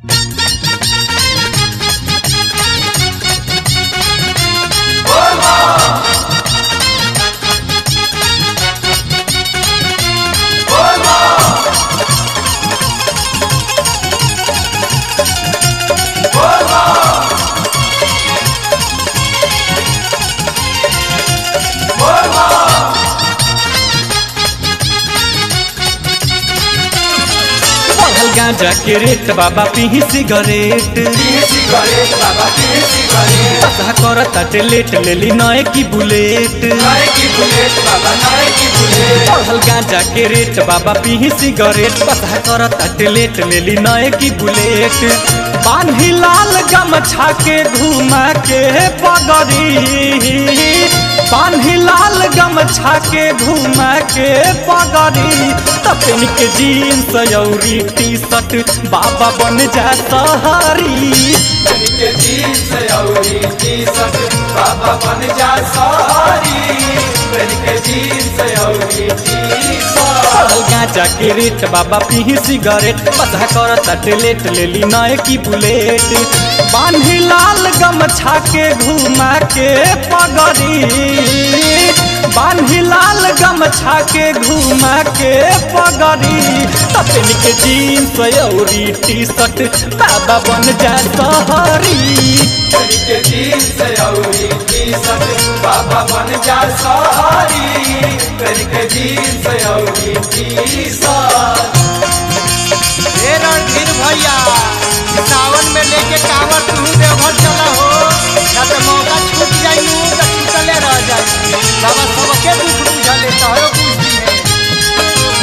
बढ़ल गांजा के रेट बाबा पीही सिगरेट सिगरेट बाबा पीए सिगरेट पता कर ताटे लेट लेली नए की बुलेट नए की बुलेट बाबा नए की बुलेट बढ़ल गांजा के रेट बाबा पीही सिगरेट पता कर ताटे लेट लेली नए की बुलेट बान्ही लाल गमछा के घुमा के पगड़ी बान्ही लाल गमछा के घुमा के पगड़ी तपन के जीन्स यौरी टी शर्ट बाबा बन जा सहरी के जीन्स औरी टी शर्ट बाबा बन जा सारी पहन के जीन्स औरी टी शर्ट बढ़ल गांजा के रेट बाबा पीही सिगरेट पता कर ताटे लेट लेली नए की बुलेट बान्ही लाल गमछा के घुमा के पगड़ी बान्ही लाल गमछा के घुमा के पगड़ी तपन के जीन्स औरी टी शर्ट बाबा बन जा सहरी पहन के जीन्स औरी टी शर्ट बाबा बन जा सारी पहन के जीन्स औरी टी शर्ट हे रणधीर भैया ई सावन में लेके कांवर तू देवघर चला हो ना तो मौका छूट जाई नु तो छूटले रह जाई बाबा सबके दुख बुझले तोहरो बुझ दी है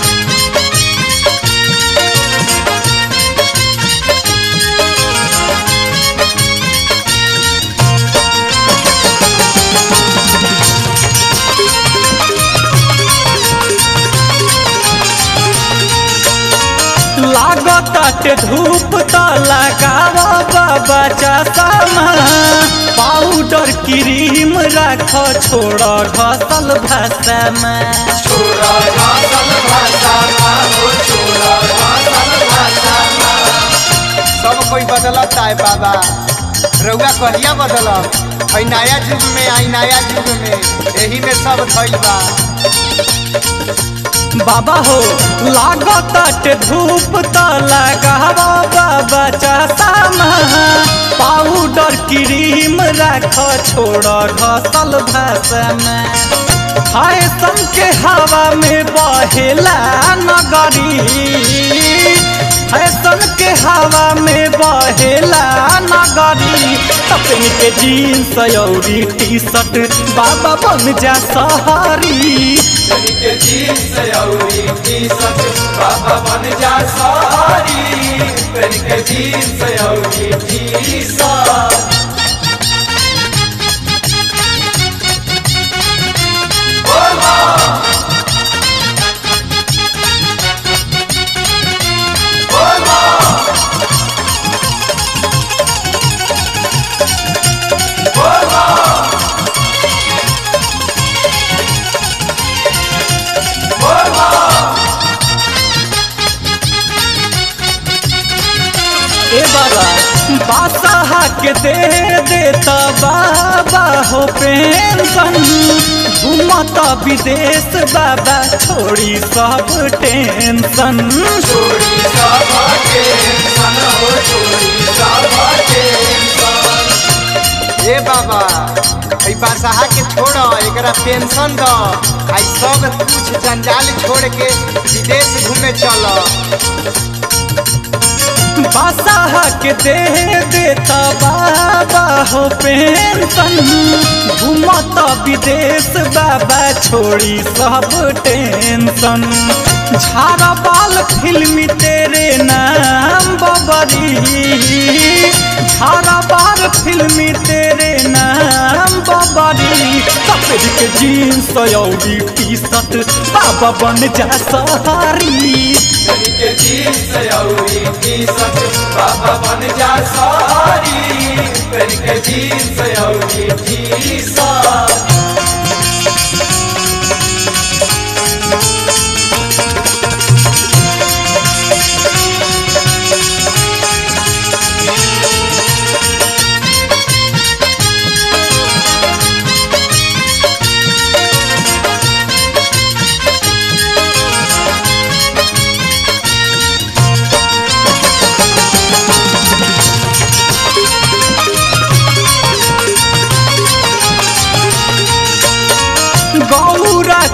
लागताटे धूप त लगाव बाबा चश्मा पाउडर क्रीम राख छोड़ घसल भाषामा छोरा घासल भाषा हो छोरा घासल भाषा सब कोई बदलत है बाबा रउआ कहिया बदलत है नया युग में आई नया युग में यही में सब धइल बा बाबा हो लागताटे धूप त लगाव बाबा चश्मा पाउडर क्रीम राख छोड़ घसल भाषामा फैशन के हवा में बहेला नगरी फैशन के हवा में बहेला नगरी तपन के जीन्स औरी टी शर्ट बाबा बन जा सहरी पहन के जीन्स औरी टी शर्ट बाबा बन जा सारी पहन के जीन्स औरी टी शर्ट ए बाबा बादशाह के दे देता बाबा हो पेंशन घूमता विदेश बाबा छोड़ी सब टेंशन छोड़ी साबा टेंशन हो छोड़ी साबा टेंशन ए बाबा ई बादशाह के छोड़ एकरा पेंशन द आई सब कुछ जंजाल छोड़ के विदेश घूमे चल बादशाह के दे देता बाबा हो पेंशन घूमता विदेश बाबा छोड़ी सब टेंशन झारा बाल फिल्मी तेरे नाम बबरी झारा बाल फिल्मी तेरे नाम बबरी कपड़ के जीन्स औरी टी शर्ट बाबा बन जा सहारी पहन के जीन्स औरी टी शर्ट बाबा बन जा सारी पहन के जीन्स औरी टी शर्ट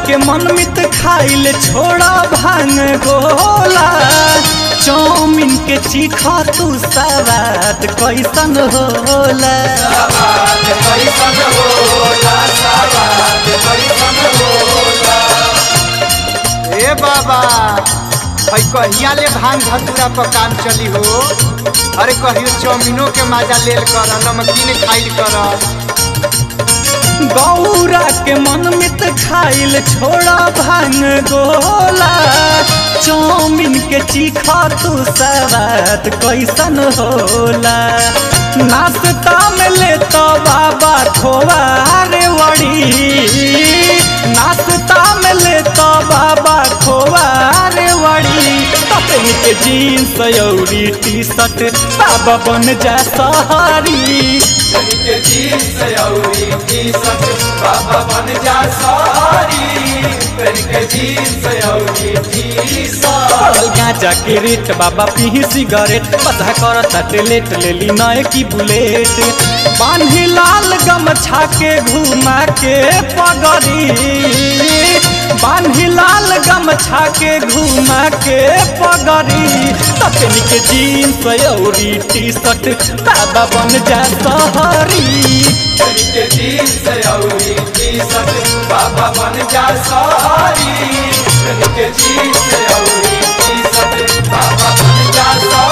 के मनमित खाइल छोड़ा भांग गोला चौमिन के चीखा तू सवाद कैसन होला सवाद कैसन होला सवाद कैसन होला ए बाबा भाई कहिया ले भांग धतूरा पर काम चली हो अरे कहियो चाउमीनो के मजा लेल कर नमकीन खाइल कर गौरा के मनमित खाइल छोड़ा भांग गोला चौमिन के चीखा तू सवाद कैसन होला नाश्ता में ले तो बाबा खोआ रे वड़ी नाश्ता में ले तो बाबा खोआ रे वड़ी तपन के जीन्स अउरी टी शर्ट बाबा बन जा सहारी के जीन्स औरी टी-शर्ट बाबा बन जा सारी के जीन्स औरी टी-शर्ट पड़ल गांजा के रेट बाबा पीही सिगरेट पता कर तटलेट लेली नए की बुलेट बान्ही लाल गमछा के घुमा के पगड़ी बान्ही लाल गमछा के घुमा के पगड़ी तपनी के जीन्स अउरी टी शर्ट बाबा बन जा सहरी के जीन्स औरी टी-शर्ट बाबा बन जा सारी के जीन्स औरी टी-शर्ट बाबा बन जा सारी